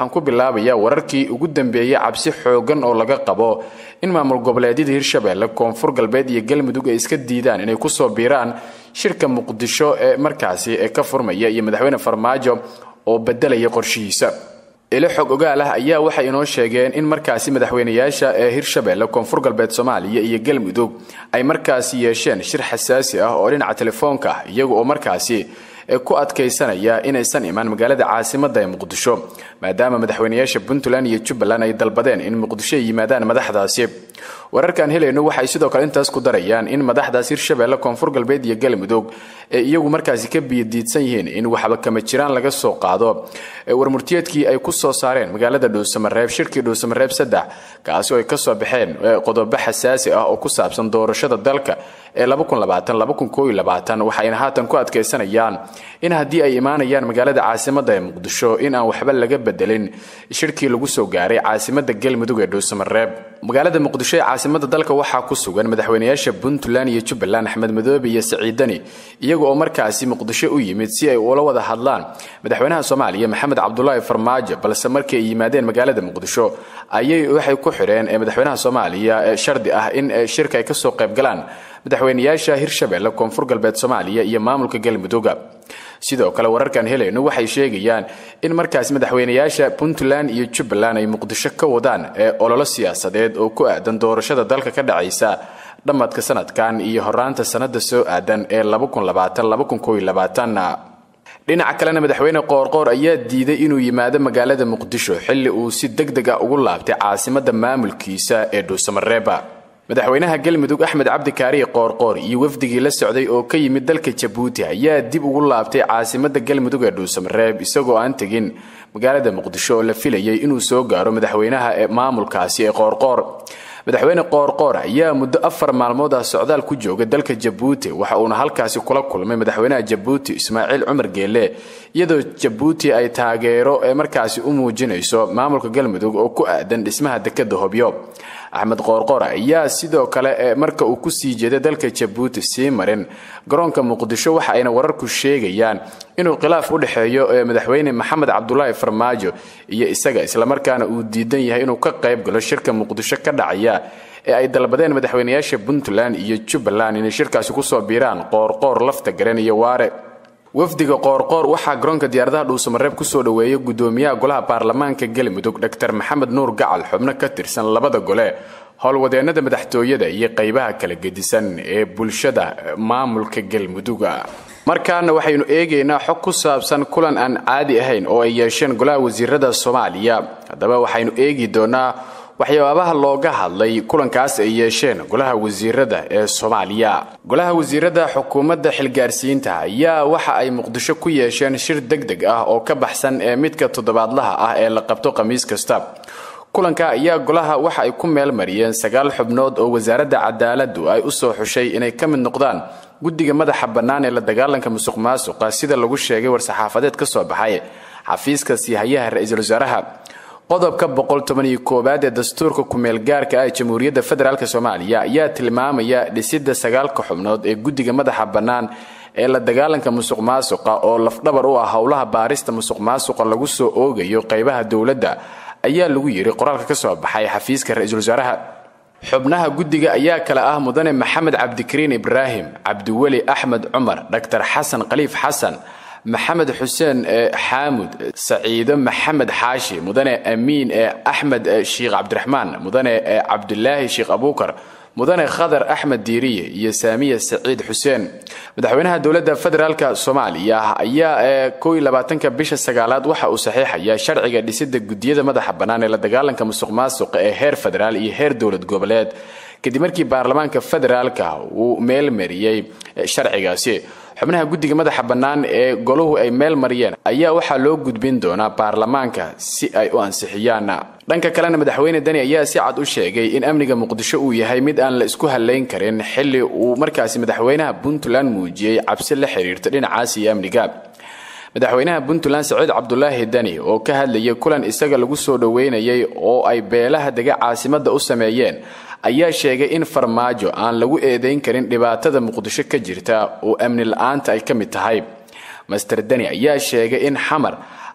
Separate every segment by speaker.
Speaker 1: waxaan ku bilaabayaa wararkii ugu dambeeyey cabsi xoogan oo laga qabo in maamul goboleedyada hirshabelle koonfur galbeed iyo galmudug ay iska diidaan inay kusoo biiraan shirka muqdisho ee markaasi ee ka furmaya iyo madaxweyne farmaajo oo bedelaya qorshihiisa ilo xog ogaal ah ayaa waxay inoo sheegeen in markaasi madaxweynayaasha ee hirshabelle koonfur galbeed soomaaliya iyo galmudug ay markaasi yeesheen shir xasaasi ah oo dhinaca telefoonka ah iyaga oo markaasi ku adkaysanaya inaysan imaan magaalada caasimada ee muqdisho maadaama madaxweynayaasha puntland iyo jubbaland ay dalbadeen in muqdisho ay yimaadaan madaxdaasi wararkaan helayno waxay sidoo kale intaas ku darayaan in madaxdaas hirshabelle koonfur galbeed iyo galmudug ee iyagu markaasi ka biyadiidsan yihiin in waxba kama jiraan laga soo qaado warmurtiyeedkii ay ku soo saareen magaalada dhuusamareeb shirkii dhuusamareeb saddex kaasi oo ay kasoo baxeen qodobo xasaasi ah oo ku saabsan doorashada dalka ee waxayna haatan ku adkaysanayaan in haddii ay imaanayaan magaalada caasimada ee muqdisho in aan waxba laga bedelin shirkii lagu soo gaaray caasimada galmudug ee dhuusamareeb magaalada muqdisho ee caasimada dalka waxaa ku sugan madaxweynayaasha puntland iyo jubbaland axmed madoobe iyo saciidani iyaga oo markaasi muqdisho u yimid si ay ula wada hadlaan madaxweynaha soomaaliya maxamed cabdulaahi farmaajo balse markii ay yimaadeen magaalada muqdisho ayay waxay ku xidheen madaxweynaha soomaaliya shardi ah in shirka ay kasoo qaybgalaan madaxweynayaasha hirshabelle koonfur galbeed soomaaliya iyo maamulka galmuduga sidoo kale wararkan helayno waxay sheegayaan in markaasi madaxweynayaasha puntland iyo jubbaland ay muqdisho ka wadaan ee ololo siyaasadeed oo ku aadan doorashada dalka ka dhacaysa dhammadka sanadkan iyo horaanta sanada soo aadan ee dhinaca kalena madaxweyne qoorqoor ayaa diiday inuu yimaado magaalada muqdisho xilli uu si deg deg ah ugu laabtay caasimada maamulkiisa ee dhuusamareeba madaxweynaha galmudug axmed cabdi kaariye qoorqoor iyo wafdigii la socday oo ka yimid dalka jabuuti ayaa dib ugu laabtay caasimada galmudug ee dhuusamareeb isagoo aan tegin magaalada muqdisho oo la filayay inuu soo gaaro madaxweynaha ee maamulkaasi ee qoorqoor madaxweyne qoorqoor ayaa muddo afar maalmood ah socdaal ku jooga dalka jabuuti waxa uuna halkaasi kula kulmay madaxweynaha jabuuti ismaaciil cumar geele iyadoo jabuuti ay taageero ee markaasi u muujinayso maamulka galmudug oo ku aadan dhismaha dekada hobyo axmed qoorqoor ayaa sidoo kale marka uu kusii jeeday dalka jabuuti sii marin garoonka muqdisho waxa ayna wararku sheegayaan inuu khilaaf u dhexeeyo madaxweyne maxamed cabdulaahi farmaajo iyo isaga islamarkaana uu diidan yahay inuu ka qayb galo shirka muqdisho ka dhacaya ee ay dalbadeen madaxweynayaasha puntland iyo jubbaland inay shirkaasi kusoo biiraan qoorqoor lafta garen iyo waare wafdiga qoorqoor waxaa garoonka diyaaradaha dhuusamareeb kusoo dhoweeyay gudoomiyaha golaha baarlamaanka galmudug dr maxamed nuur gacal xubno ka tirsan labada gole howlwadeennada madaxtooyada iyo qaybaha kala gedisan ee bulshada maamulka galmuduga markaana waxaynu eegaynaa xog ku saabsan kulan aan caadi ahayn oo ay yeesheen golaha wasiirada soomaaliya haddaba waxaynu eegi doonaa waxyaabaha looga hadlay kulankaas ay yeesheen golaha wasiirada ee soomaaliya golaha wasiirada xukuumadda xilgaarsiinta ayaa waxa ay muqdisho ku yeesheen shir deg deg ah oo ka baxsan ee midka toddobaadlaha ah ee la qabto khamiis kasta kulanka ayaa golaha waxa ay ku meel mariyeen sagaal xubnood oo wasaaradda cadaaladu ay u soo xushay inay ka mid noqdaan guddiga madaxa bannaan ee la dagaalanka musuq maasuqa sida lagu sheegay war-saxaafadeed ka soo baxay xafiiska siihayaha ra-iisul wasaaraha qodobka boqoltobaniyo-koowaad ee dastuurka ku-meelgaarka ah ee jamhuuriyadda federaalk soomaaliya ayaa tilmaamaya dhisidda sagaalka xubnood ee guddiga madaxa bannaan ee la dagaalanka musuq maasuqa oo lafdhabar u ah howlaha baarista musuq maasuqa lagu soo oogayo qaybaha dowladda ayaa lagu yidhi qoraalka ka soo baxay xafiiska ra-iisul wasaaraha xubnaha guddiga ayaa kale ah mudane maxamed cabdikariin ibraahim cabdiweli axmed cumar dhaktar xasan khaliif xasan maxamed xuseen xaamud saciido maxamed xaashi mudane amiin axmed sheikh cabdiraxmaan mudane cabdulaahi sheikh abuukar mudane khadar axmed diiriye iyo saamiya saciid xuseen madaxweynaha dowladda federaalk soomaaliya ayaa kow iyo labaatanka bisha sagaalaad waxa uu saxiixaya sharciga dhisida gudiyada madaxa bannaan ee la dagaalanka musuq maasuqa ee heer federaal iyo heer dowlad goboleed kadib markii baarlamaanka federaalka uu meel mariyey sharcigaasi xubnaha guddiga madaxa bannaan ee golahu ay meel mariyeen ayaa waxaa loo gudbin doonaa baarlamaanka si ay u ansixiyaan dhanka kalena madaxweyne deni ayaa si cad u sheegay in amniga muqdisho uu yahay mid aan la isku halayn karin xilli uu markaasi madaxweynaha puntland muujiyey cabsi la xiriirta dhinacaas iyo amniga madaxweynaha puntland saciid cabdulaahi deni oo ka hadlayay kulan isaga lagu soo dhoweynayay oo ay beelaha dega caasimada u sameeyeen ayaa sheegay in farmaajo aan lagu eedayn karin dhibaatada muqdisho ka jirta oo amni la-aanta ay ka mid tahay master deni ayaa sheegay in xamar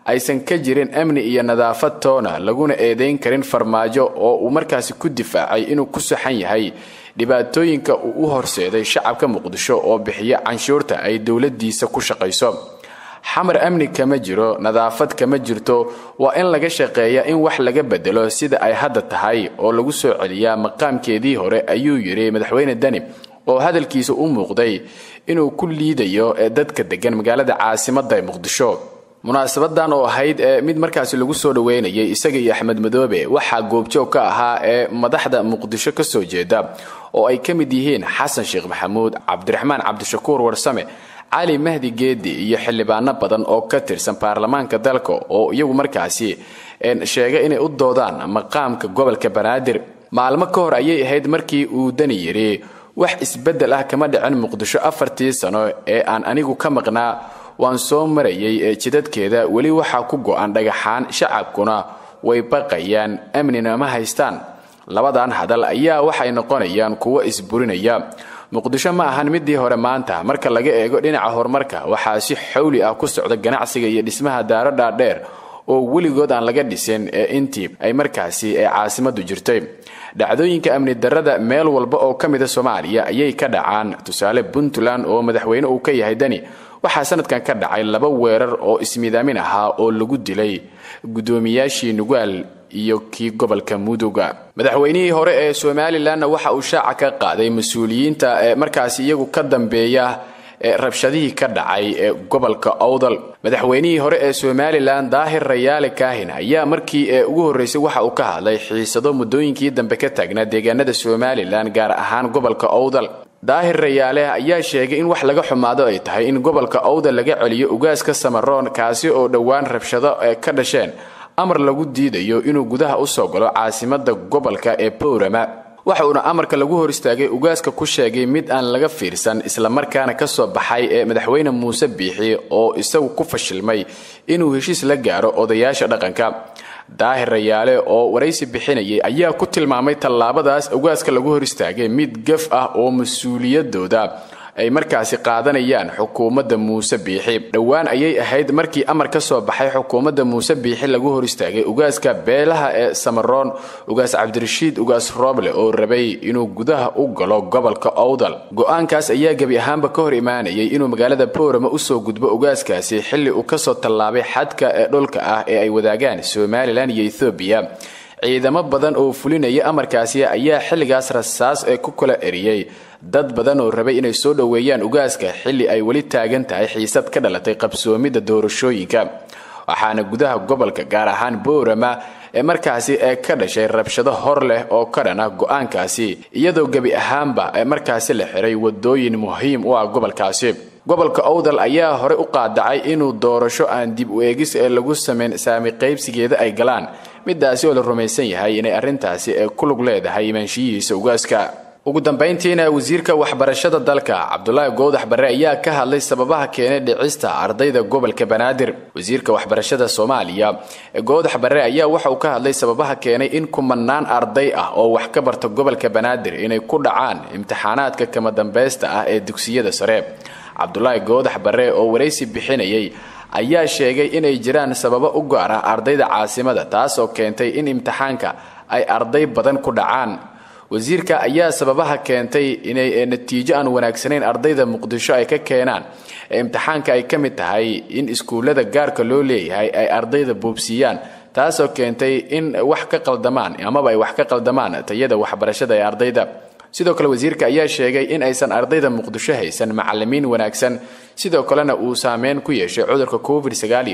Speaker 1: aysan ka jirin amni iyo nadaafad toona laguna eedayn karin farmaajo oo uu markaasi ku difaacay inuu ku saxan yahay dhibaatooyinka uu u horseeday shacabka muqdisho oo bixiya canshuurta ay dowladiisa ku shaqayso xamar amni kama jiro nadaafad kama jirto waa in laga shaqeeya in wax laga bedelo sida ay hadda tahay oo lagu soo celiyaa maqaamkeedii hore ayuu yidhi madaxweyne dani oo hadalkiisa u muuqday inuu ku liidayo ee dadka degan magaalada caasimada muqdisho munaasabadan oo ahayd ee mid markaasi lagu soo dhaweynayay isaga iyo axmed madoobe waxaa goobjoog ka ahaa ee madaxda muqdisho ka soo jeeda oo ay ka mid yihiin xasan sheekh maxamuud cabdiraxmaan cabdishakuur warsame cali mahdi geedi iyo xildhibaano badan oo ka tirsan baarlamaanka dalka oo iyagu markaasi sheegay inay u doodaan maqaamka gobolka banaadir maalmo ka hor ayay ahayd markii uu dani yidhi wax isbeddel ah kama dhicin muqdisho afartii sano ee aan anigu ka maqnaa waan soo marayay ee jidadkeeda weli waxaa ku go-an dhagaxaan shacabkuna way baqayaan amnina ma haystaan labadan hadal ayaa waxay noqonayaan kuwo isburinaya muqdisho ma ahan midii hore maanta marka laga eego dhinaca horumarka waxaa si xawli ah ku socda ganacsiga iyo dhismaha daaro dhaadheer oo weligood aan laga dhisin ee intii ay markaasi ee caasimadu jirtay dhacdooyinka amni darrada meel walba oo ka mida soomaaliya ayay ka dhacaan tusaale puntland oo madaxweyne uu ka yahay dani waxaa sanadkan ka dhacay laba weerar oo ismiidaamin ahaa oo lagu dilay guddoomiyaashii nugaal iyo kii gobolka muduga madaxweynihii hore ee somalilanna waxa uu shaaca ka qaaday mas-uuliyiinta ee markaasi iyagu ka dambeeya ee rabshadihii ka dhacay ee gobolka owdal madaxweynihii hore ee somalilan daahir rayaale kaahin ayaa markii ee ugu horreysay waxa uu ka hadlay xiisado muddooyinkii dambe ka taagnaa deegaanada somalilan gaar ahaan gobolka owdal daahir rayaale ayaa sheegay in wax laga xumaado ay tahay in gobolka owdal laga celiyo ugaaska samaroon kaasi oo dhowaan rabshado ee ka dhasheen amar lagu diidayo inuu gudaha u soo galo caasimada gobolka ee bowrama waxa uuna amarka lagu hor istaagay ugaaska ku sheegay mid aan laga fiirsan islamarkaana ka soo baxay ee madaxweyne muuse biixi oo isagu ku fashilmay inuu heshiis la gaaro odayaasha dhaqanka daahir rayaale oo waraysi bixinayay ayaa ku tilmaamay tallaabadaas ugaaska lagu hor istaagay mid gaf ah oo mas-uuliyadooda ay markaasi qaadanayaan xukuumadda muuse biixi dhowaan ayay ahayd markii amar ka soo baxay xukuumadda muuse biixi lagu hor istaagay ugaaska beelaha ee samaroon ugaas cabdirashiid ugaas rooble oo rabay inuu gudaha u galo gobolka owdal go-aankaas ayaa gebi ahaanba ka hor imaanayay inuu magaalada boorama usoo gudbo ugaaskaasi xilli uu kasoo tallaabay xadka ee dhulka ah ee ay wadaagaan somalilan iyo ethoobiya ciidamo badan oo fulinaya amarkaasi ayaa xilligaas rasaas ee ku kala eriyey dad badan oo rabay inay soo dhoweeyaan ugaaska xilli ay weli taagan tahay xiisad ka dhalatay qabsoomidda doorashooyinka waxaana gudaha gobolka gaar ahaan boorama ee markaasi ee ka dhashay rabshado hor leh oo ka dhan ah go-aankaasi iyadoo gebi ahaanba ee markaasi la xiray wadooyin muhiim u ah gobolkaasi gobolka owdal ayaa horey u qaadacay inuu doorasho aan dib u eegis ee lagu sameyn saami qaybsigeeda ay galaan midaasi oo la rumaysan yahay inay arrintaasi ee ku lug leedahay imaanshiyihiisa ugaaska ugu dambayntiina wasiirka waxbarashada dalka cabdulaahi goodax barre ayaa ka hadlay sababaha keenay dhicista ardayda gobolka banaadir wasiirka waxbarashada soomaaliya goodax barre ayaa waxa uu ka hadlay sababaha keenay in kumanaan arday ah oo wax ka barta gobolka banaadir inay ku dhacaan imtixaanaadka kama dambaysta ah ee dugsiyada sare cabdulaahi goodax barre oo waraysi bixinayay ayaa sheegay inay jiraan sababo u gaar ah ardayda caasimada taasoo keentay in imtixaanka ay arday badan ku dhacaan wasiirka ayaa sababaha keentay inay natiijo aan wanaagsanayn ardayda muqdisho ay ka keenaan ee imtixaanka ay ka mid tahay in iskuullada gaarka loo leeyahay ay ardayda boobsiiyaan taasoo keentay in wax ka qaldamaan amaba ay wax ka qaldamaan tayada waxbarashada ee ardayda sidoo kale wasiirka ayaa sheegay in aysan ardayda muqdisho haysan macalimiin wanaagsan sidoo kalena uu saameyn ku yeeshay cudurka covid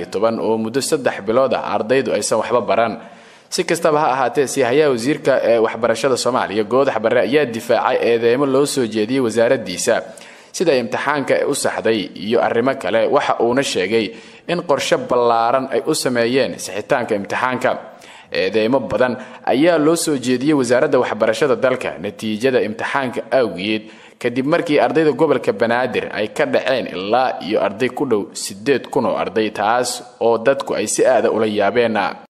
Speaker 1: oo muddo saddex bilood ah ardaydu aysan waxba baran si kastaba ha ahaatee siihayaha wasiirka ee waxbarashada soomaaliya goodax barre ayaa difaacay eedeemo loo soo jeediyey wasaaradiisa sida imtixaanka ee u saxday iyo arrimo kale waxa uuna sheegay in qorshe ballaaran ay u sameeyeen sixitaanka imtixaanka eedeymo badan ayaa loo soo jeediyey wasaaradda waxbarashada dalka natiijada imtixaanka awgeed kadib markii ardayda gobolka banaadir ay ka dhaceen ilaa iyo arday ku dhow siddeed kun oo arday taas oo dadku ay si aada ula yaabeen